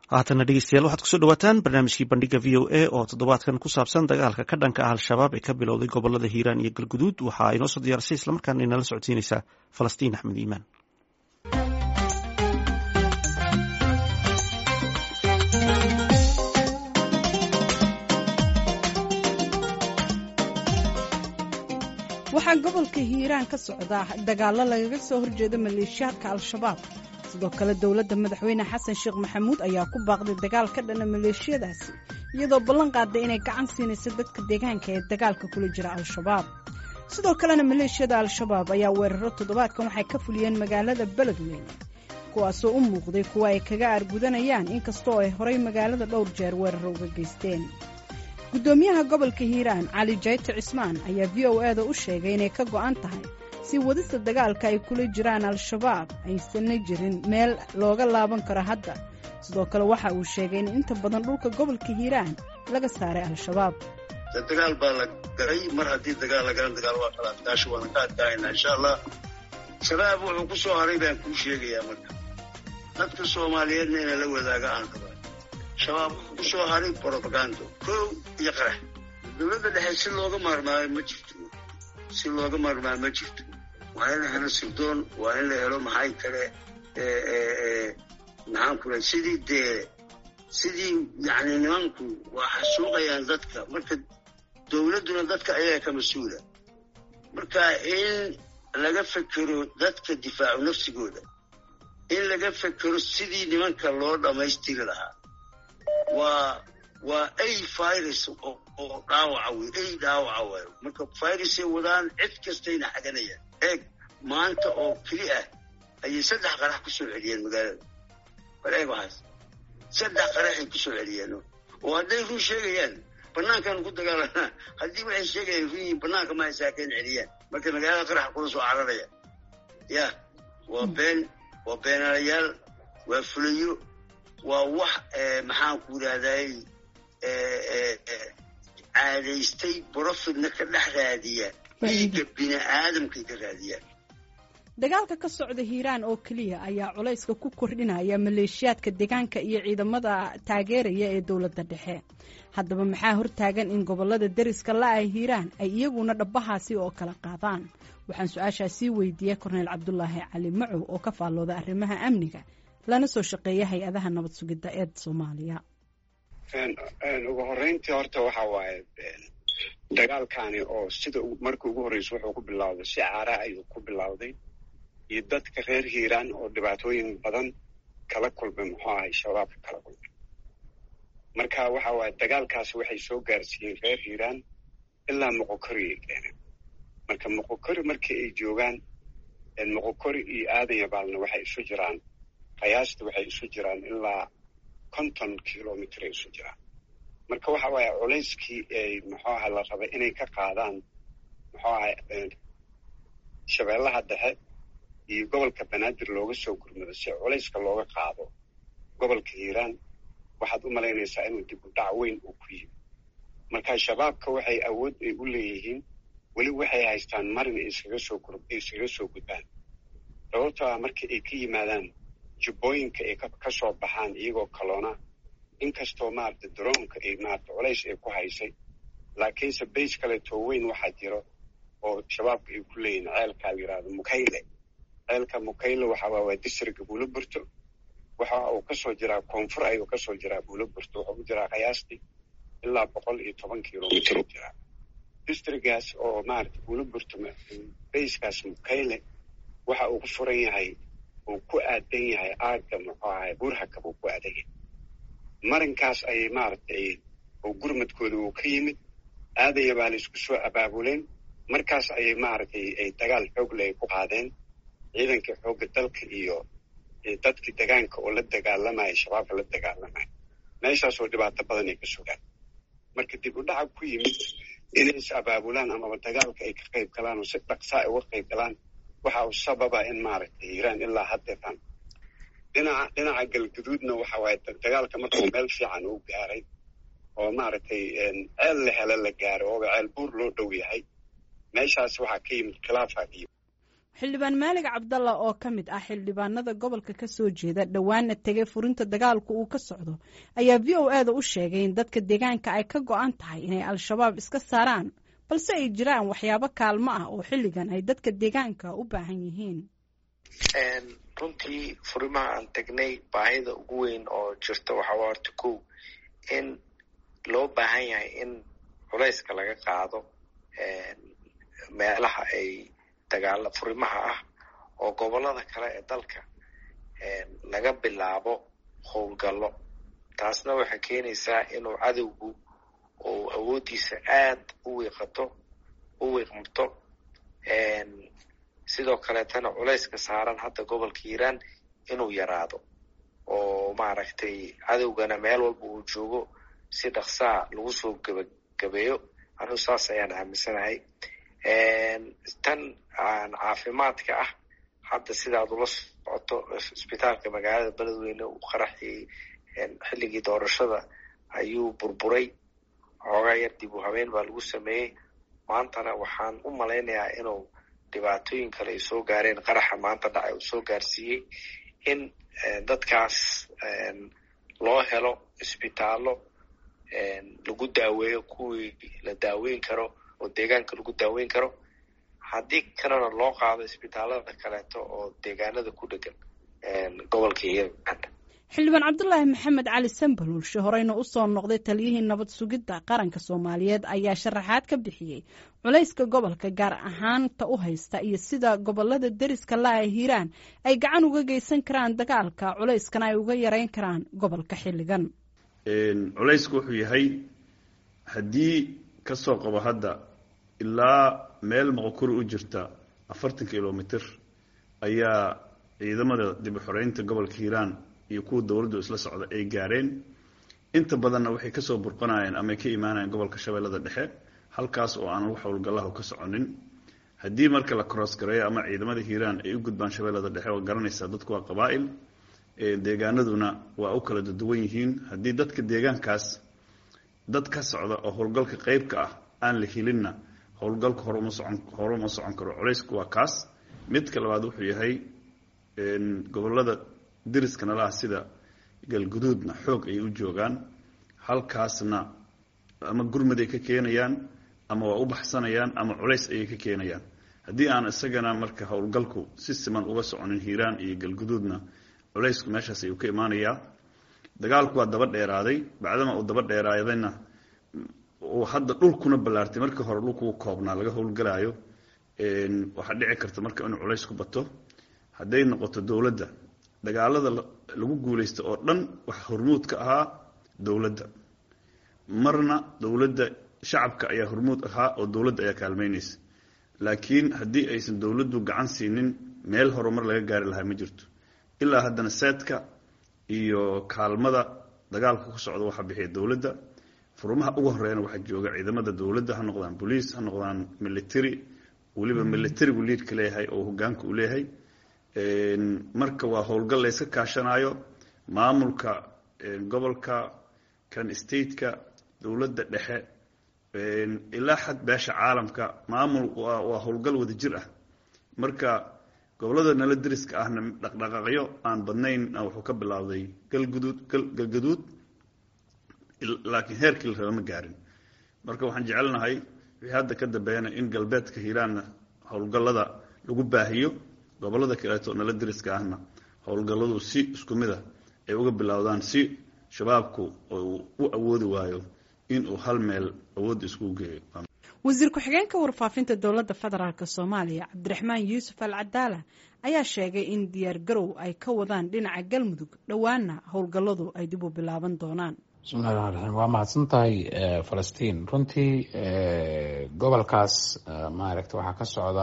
haatana dhegeystayaal waxaad kusoo dhawaataan barnaamijkii bandhiga v o a oo toddobaadkan ku saabsan dagaalka ka dhanka ah al-shabaab ee ka bilowday gobolada hiiraan iyo galguduud waxaa inoo soo diyaarisay islamarkaana inala socodsiinaysaa falastiin axmed iimaan waxaa gobolka hiiraan ka socda dagaallo lagaga soo horjeeda maleeshiyaadka al-shabaab sidoo kale dowladda madaxweyne xasan sheekh maxamuud ayaa ku baaqday dagaal ka dhana maleeshiyadaasi iyadoo ballan qaaday inay gacan siinayso dadka deegaanka ee dagaalka kula jira al-shabaab sidoo kalena maleeshiyada al-shabaab ayaa weeraro toddobaadkan waxay ka fuliyeen magaalada beledweyne kuwaasoo u muuqday kuwa ay kaga aargudanayaan inkastoo ay horay magaalada dhowr jeer weeraro uga geysteen guddoomiyaha gobolka hiiraan cali jayte cismaan ayaa v o e da u sheegay inay ka go'an tahay si wadista dagaalka ay kula jiraan al-shabaab aysanna jirin meel looga laaban karo hadda sidoo kale waxa uu sheegay in inta badan dhulka gobolka hiiraan laga saaray al-shabaab dagaal baa la galay mar haddii dagaal la galan dagaal waa kala adkaasho waana ka adkaanaynaa insha allah shabaab wuxuu ku soo haray baan kuu sheegayaa marka dadka soomaaliyeedna ina la wadaaga aan qabaa shabaab wuxuu ku soo haray brobagando kow iyo qarax dowladda dhexe si looga maarmaayo ma jirto si looga maarmaayo ma jirto waa in la helo sirdoon waa in la helo maxay kale maxaan ku raa sidii dee sidii yacni nimanku waa xasuuqayaan dadka marka dowladduna dadka ayaga ka mas-uula marka in laga fekero dadka difaacu nafsigooda in laga fekero sidii nimanka loo dhammaystiri lahaa waa waa ay virus oo dhaawaca wey ay dhaawaca waay marka virusay wadaan cid kastayna xaganayaan eeg maanta oo keli ah ayay saddex qarax ku soo celiyeen magaalada bal eeg waxaas saddex qaraxay ku soo celiyeen oo hadday run sheegayaan banaankaanu ku dagaalanaa haddii waxay sheegayaan run yihiin banaanka ma haysaakeen celiyaan marka magaalada qaraxa kula soo cararaya ya waa been waa beenaalayaal waa fulayo waa wax maxaan ku yidhahday caadaystay brofitna ka dhex raadiya dhiigga bini aadamkay ka raadiyaan dagaalka ka socda hiiraan oo keliya ayaa culayska ku kordhinaya maleeshiyaadka deegaanka iyo ciidamada taageeraya ee dowladda dhexe haddaba maxaa hortaagan in gobolada deriska la-ah hiiraan ay iyaguna dhabbahaasi oo kala qaadaan waxaan su-aashaa sii weydiiyey korneyl cabdulaahi cali macow oo ka faallooda arrimaha amniga lana soo shaqeeya hay-adaha nabad sugidda ee soomaaliya ugu horreyntii horta waxa waaye dagaalkani oo sida markii ugu horreysa wuxuu ku bilowday si caara ayuu ku bilowday iyo dadka reer hiiraan oo dhibaatooyin badan kala kulmay muxuu ahay shabaabka kala kulmay marka waxa waaye dagaalkaasi waxay soo gaarsiiyeen reer hiiraan ilaa moqokori ay keeneen marka moqokori markii ay joogaan moqokori iyo aadan yabaalna waxay isu jiraan qiyaasta waxay isu jiraan ilaa konton kilomitr ay isu jiraan marka waxa waaye culayskii ay muxuu aha la rabay inay ka qaadaan muxuu ahay shabeellaha dhexe iyo gobolka banaadir looga soo gurmado si culayska looga qaado gobolka hiiraan waxaad u malaynaysaa inuu dib u dhac weyn uu ku yimi marka shabaabka waxay awood ay u leeyihiin weli waxay haystaan marin ay iskaga soo iskaga soo gudbaan sababtoo ah markii ay ka yimaadaan jubbooyinka ay ka soo baxaan iyagoo kaloona inkastoo maarata daroonka ay maarata culays ay ku haysay laakiinse bays kaleetoo weyn waxaa jiro oo shabaabka ay ku leeyihin ceelkaa la yidhahdo mukayle ceelka mukayle waxa waa waa distriga buulo burto waxa uu kasoo jiraa koonfur ayuu kasoo jiraa buulo burto wuxuu u jiraa qiyaastii ilaa boqol iyo toban kilomitr u jiraa distrigaas oo maarata buulo burto bayskaas mukayle waxa uu ku furan yahay uu ku aadan yahay aagga muxuu ahay burhaka buu ku aadan yahay marinkaas ayay maaragtay oo gurmadkooda uu ka yimid aadaya baa la isku soo abaabuleen markaas ayay maaragtay ay dagaal xoogle ay ku qaadeen ciidankii xoogga dalka iyo dadkii degaanka oo la dagaalamaya shabaabka la dagaalamaya meeshaasoo dhibaato badan ay ka sugaan marka dib u dhaca ku yimid inay is abaabulaan amaba dagaalka ay ka qayb galaan oo si dhaqsaa ay uga qayb galaan waxa uu sababa in maaragtay hiiraan ilaa haddeetan dhinaca dhinaca galguduudna waxa waaye dagaalka markuu meel fiican uu gaaray oo maaragtay ceel la hele la gaaray ooba ceel buur loo dhow yahay meeshaas waxaa ka yimid khilaafa iyo xildhibaan maalig cabdalla oo ka mid ah xildhibaanada gobolka ka soo jeeda dhowaana tegay furinta dagaalku uu ka socdo ayaa v o eda u sheegay in dadka deegaanka ay ka go-an tahay inay al-shabaab iska saaraan balse ay jiraan waxyaabo kaalmo ah oo xilligan ay dadka deegaanka u baahan yihiin runtii furimaha aan tagnay baahida ugu weyn oo jirta waxaa horta kow in loo baahan yahay in culayska laga qaado meelaha ay dagaala furimaha ah oo gobollada kale ee dalka laga bilaabo howlgallo taasna waxay keenaysaa inuu cadowgu uu awooddiisa aad u wiiqato u wiiqmto sidoo kaleetana culayska saaran hadda gobolka hiiraan inuu yaraado oo maaragtay cadowgana meel walba uu joogo si dhaqsaa lagu soo gebagabeeyo anigu saas ayaan aaminsanahay tan caafimaadka ah hadda sidaad ula socoto isbitaalka magaalada beledweyne uu qaraxii xilligii doorashada ayuu burburay xoogaa yar dib u habeen baa lagu sameeyey maantana waxaan u malaynayaa inuu dhibaatooyin kale ay soo gaareen qaraxa maanta dhacay uu soo gaarsiiyey in dadkaas loo helo isbitaallo lagu daaweeyo kuwii la daaweyn karo oo deegaanka lagu daaweyn karo haddii kalena loo qaado isbitaallada kaleeto oo deegaanada ku dhegan gobolka hiiraan xildhibaan cabdulaahi maxamed cali sambaluulshe horeyna usoo noqday taliyihii nabad sugidda qaranka soomaaliyeed ayaa sharaxaad ka bixiyey culayska gobolka gaar ahaanta u haysta iyo sida gobolada deriska la-a hiiraan ay gacan uga geysan karaan dagaalka culayskana ay uga yareyn karaan gobolka xilligan culaysku wuxuu yahay haddii kasoo qabo hadda ilaa meel moqokuri u jirta afartan kilomitr ayaa ciidamada dib u xoreynta gobolka hiiraan iyo kuwa dowladdu isla socda ay gaareen inta badanna waxay kasoo burqanayeen ama ay ka imaanayeen gobolka shabeellada dhexe halkaas oo aan wax howlgallahu ka soconin haddii marka la crossgareeyo ama ciidamada hiiraan ay u gudbaan shabeellada dhexe waa garanaysaa dadku waa qabaa'il deegaanaduna waa u kala duwan yihiin haddii dadka deegaankaas dad ka socda oo howlgalka qeybka ah aan la helinna howlgalka horuma socon hore uma socon karo culaysku waa kaas midka labaad wuxuu yahay gobolada deriska nalaha sida galguduudna xoog ayay u joogaan halkaasna ama gurmad ay ka keenayaan ama waa u baxsanayaan ama culays ayay ka keenayaan haddii aan isagana marka howlgalku si siman uga soconin hiiraan iyo galguduudna culaysku meeshaas ayuu ka imaanayaa dagaalku waa daba dheeraaday bacdama uu daba dheeraadayna uu hadda dhulkuna ballaartay markii hore dhulkuu koobnaa laga howlgalaayo waxaa dhici karta marka inuu culays ku bato hadday noqoto dowladda dagaalada lagu guulaysta oo dhan waxa hormuud ka ahaa dowladda marna dowladda shacabka ayaa hormuud ahaa oo dowladda ayaa kaalmeynaysa laakiin haddii aysan dowladdu gacan siinin meel horumar laga gaari lahaa ma jirto ilaa haddana seedka iyo kaalmada dagaalka ku socda waxaa bixiya dowladda furmaha ugu horeeyana waxaa jooga ciidamada dowladda ha noqdaan boliis ha noqdaan military weliba militarigu liidka leeyahay oo hogaanka uu leeyahay marka waa howlgal layska kaashanayo maamulka gobolka kan stateka dowladda dhexe ilaa xad beesha caalamka maamul waa howlgal wada jir ah marka gobolada nala deriska ahna dhaqdhaqaaqyo aan badnayn wuxuu ka bilaawday galguduud galgaduud laakiin heerkii la raba ma gaarin marka waxaan jecelnahay wixii hadda ka dambeeyana in galbeedka hiiraanna howlgallada lagu baahiyo gobolada kaleeto nala deriska ahna howlgalladu si isku mid a ay uga bilowdaan si shabaabku u awoodi waayo inuu hal meel awoodda iskugu geeyo wasiir ku-xigeenka warfaafinta dowladda federaalk soomaaliya cabdiraxmaan yuusuf al cadaala ayaa sheegay in diyaar garow ay ka wadaan dhinaca galmudug dhowaana howlgalladu ay dib u bilaaban doonaan bismillahi raxmaan raxiim waa mahadsan tahay falastiin runtii gobolkaas maaragta waxaa ka socda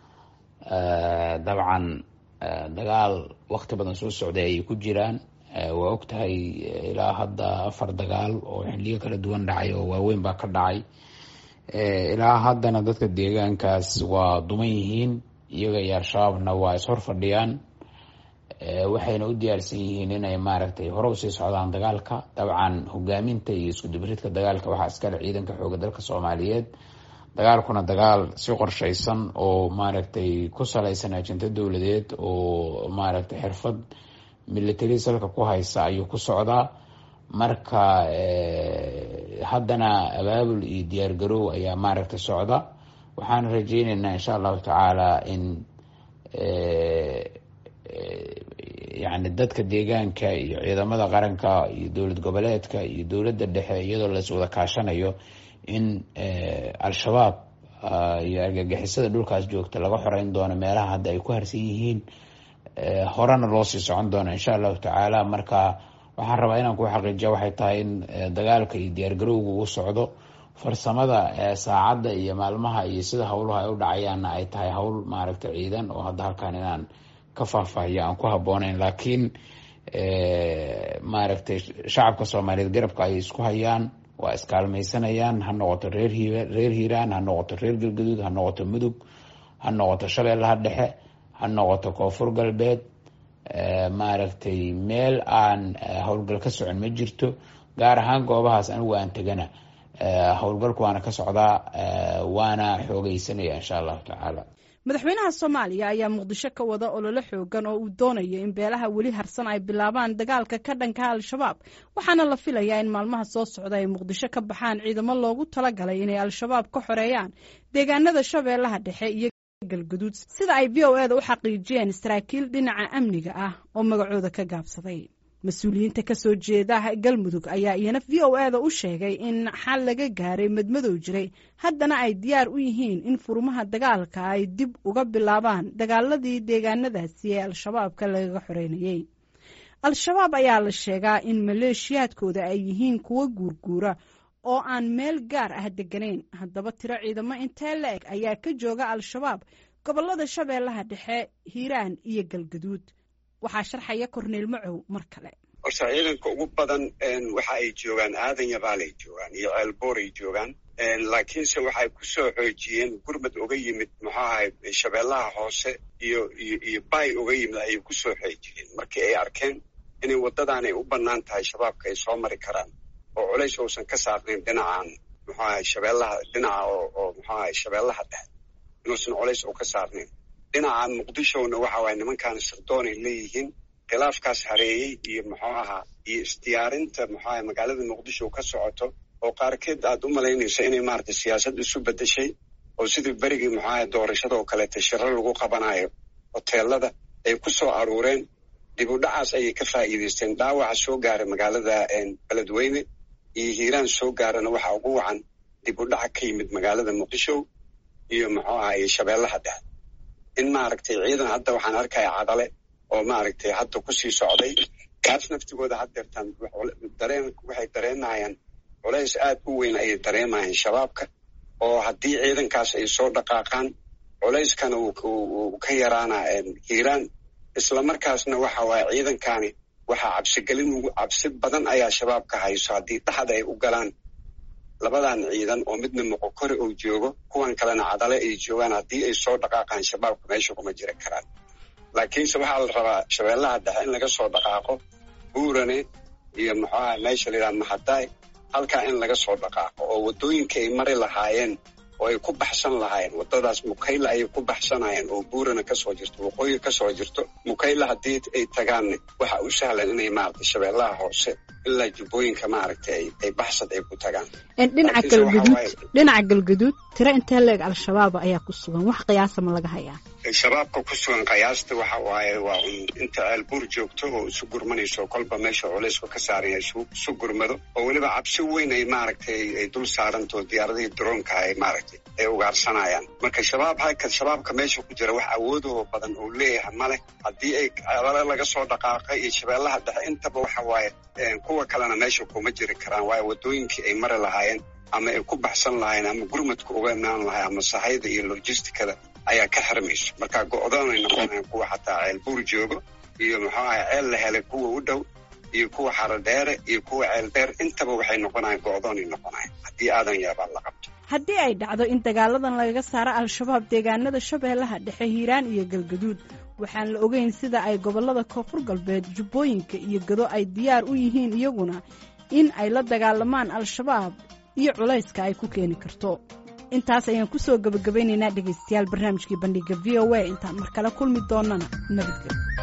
dabcan dagaal wakti badan soo socday ayay ku jiraan waa og tahay ilaa hadda afar dagaal oo xiliyo kala duwan dhacay oo waaweyn baa ka dhacay ilaa haddana dadka deegaankaas waa duman yihiin iyaga iyo al-shabaabna waa ishor fadhiyaan waxayna u diyaarsan yihiin inay maaragtay hore usii socdaan dagaalka dabcan hogaaminta iyo isku dibridka dagaalka waxaa iskale ciidanka xooga dalka soomaaliyeed dagaalkuna dagaal si qorshaysan oo maaragtay ku salaysan ajinto dowladeed oo maaragtay xirfad military salka ku haysa ayuu ku socdaa marka haddana abaabul iyo diyaar garow ayaa maaragtay socda waxaan rajeyneynaa insha allahu tacaala in yani dadka deegaanka iyo ciidamada qaranka iyo dowlad goboleedka iyo dowladda dhexe iyadoo las wada kaashanayo in al-shabaab iyo argagixisada dhulkaas joogta laga xoreyn doono meelaha hadda ay ku harsan yihiin horena loo sii socon doono insha allahu tacaala marka waxaan rabaa inaan ku xaqiijiya waxay tahay in dagaalka iyo diyaargarowga uu socdo farsamada saacadda iyo maalmaha iyo sida howluhu ay u dhacayaanna ay tahay howl maaragtay ciidan oo hadda halkan inaan ka faahfaahiyo aan ku habooneyn laakiin maaragtay shacabka soomaaliyeed garabka ay isku hayaan waa iskaalmaysanayaan ha noqoto reer hi reer hiiraan ha noqoto reer galgaduud ha noqoto mudug ha noqoto shabeellaha dhexe ha noqoto koonfur galbeed maaragtay meel aan howlgal ka socon ma jirto gaar ahaan goobahaas anigu aan tegana howlgalku waana ka socdaa waana xoogeysanaya insha allahu tacaala madaxweynaha soomaaliya ayaa muqdisho ka wada ololo xoogan oo uu doonayo in beelaha weli harsan ay bilaabaan dagaalka ka dhanka al-shabaab waxaana la filayaa in maalmaha soo socda ay muqdisho ka baxaan ciidamo loogu talagalay inay al-shabaab ka xoreeyaan deegaanada shabeellaha dhexe iyo galguduud sida ay v o eda u xaqiijiyeen saraakiil dhinaca amniga ah oo magacooda ka gaabsaday mas-uuliyiinta ka soo jeeda galmudug ayaa iyana v o eda u sheegay in xal laga gaaray madmadow jiray haddana ay diyaar u yihiin in furmaha dagaalka ay dib uga bilaabaan dagaaladii deegaanadaasi ee al-shabaabka lagaga xoreynayey al-shabaab ayaa la sheegaa in maleeshiyaadkooda ay yihiin kuwo guurguura oo aan meel gaar ah deganayn haddaba tiro ciidamo intee la eg ayaa ka jooga al-shabaab gobolada shabeellaha dhexe hiiraan iyo galgaduud waxaa sharxaya korneyl macow mar kale horta ciidanka ugu badan waxa ay joogaan aadan yabaalay joogaan iyo ceelbooray joogaan laakiinse waxay ku soo xoojiyeen gurmad uga yimid muxuu ahay shabeellaha hoose iyo iyo iyo bay uga yimid ayay ku soo xoojiyeen markii ay arkeen inay waddadan ay u bannaan tahay shabaabka ay soo mari karaan oo culays uusan ka saarnayn dhinacan muxuu ahay shabeellaha dhinaca oo oo muxuu ahay shabeellaha dhexe inuusan culays u ka saarnayn dhinaca muqdishona waxa waaya nimankaana sirdoon ay leeyihiin khilaafkaas hareeyey iyo muxuu ahaa iyo isdiyaarinta muxuu ahay magaalada muqdisho ka socoto oo qaarkeed aad u malaynayso inay maaragtay siyaasad isu beddeshay oo sidii berigii muxuu ahay doorashada oo kaleeta shiro lagu qabanayo hoteelada ay ku soo aruureen dib u dhacaas ayay ka faa'iidaysteen dhaawaca soo gaaray magaalada beledweyne iyo hiiraan soo gaarana waxa ugu wacan dib u dhaca ka yimid magaalada muqdisho iyo muxuu ahay shabeellaha dhexe in maaragtay ciidan hadda waxaan arkaya cadale oo maaragtay hadda kusii socday kaas naftigooda haddeertaan dareen waxay dareenayaan culays aad u weyn ayay dareemayaan shabaabka oo haddii ciidankaas ay soo dhaqaaqaan culayskana uu ka yaraana hiiraan islamarkaasna waxa waaye ciidankani waxaa cabsigelin cabsi badan ayaa shabaabka hayso haddii dhaxda ay u galaan labadan ciidan oo midna moqokore uu joogo kuwan kalena cadale ay joogaan haddii ay soo dhaqaaqaan shabaabka meesha kuma jiri karaan laakiinse waxaa la rabaa shabeellaha dhexe in laga soo dhaqaaqo buurane iyo muxuu aha meesha la yidhaha mahadaay halkaa in laga soo dhaqaaqo oo waddooyinka ay mari lahaayeen oo ay ku baxsan lahaayeen waddadaas mukayla ayay ku baxsanayeen oo buurana kasoo jirto waqooyi kasoo jirto mukayla haddii ay tagaanne waxa u sahlan inay maaragtay shabeellaha hoose ilaa jubbooyinka maaragtay ay baxsad ay ku tagaan dhinaca galgaduud dhinaca galgaduud tiro intee leeg al-shabaab ayaa ku sugan wax qiyaasa ma laga hayaa shabaabka ku sugan qiyaasta waxa waaye waa un inta ceelbuur joogto oo isu gurmanayso kolba meesha culaysku ka saaraya isu gurmado oo weliba cabsi weyn ay maaragtay ay dul saarantoo diyaaradihii droonka ay maaragtay ay ugaarsanayaan marka shabaab halka shabaabka meesha ku jira wax awoodoo badan oo leeyahay maleh haddii ay ceelale laga soo dhaqaaqay iyo shabeellaha dhexe intaba waxa waaye kuwa kalena meesha kuma jiri karaan waayo waddooyinkii ay mari lahaayeen ama ay ku baxsan lahaayeen ama gurmadka uga imaan lahay ama sahayda iyo logisticada ayaa ka xirmayso marka go-doonay noqonayan kuwa xataa ceel buur joogo iyo muxuu ahay ceel la helay kuwa u dhow iyo kuwa xarodheere iyo kuwa ceel dheer intaba waxay noqonayan go-doonay noqonayan haddii aadan yaabaa la qabto haddii ay dhacdo in dagaaladan lagaga saaro al-shabaab deegaanada shabeellaha dhexe hiiraan iyo galgaduud waxaan la ogeyn sida ay gobollada koonfur galbeed jubbooyinka iyo gado ay diyaar u yihiin iyaguna in ay la dagaalamaan al-shabaab iyo culayska ay ku keeni karto intaas ayaan kusoo gabagabaynaynaa dhegaystayaal barnaamijkii bandhiga v o a intaan mar kale kulmi doonana nabadgelyo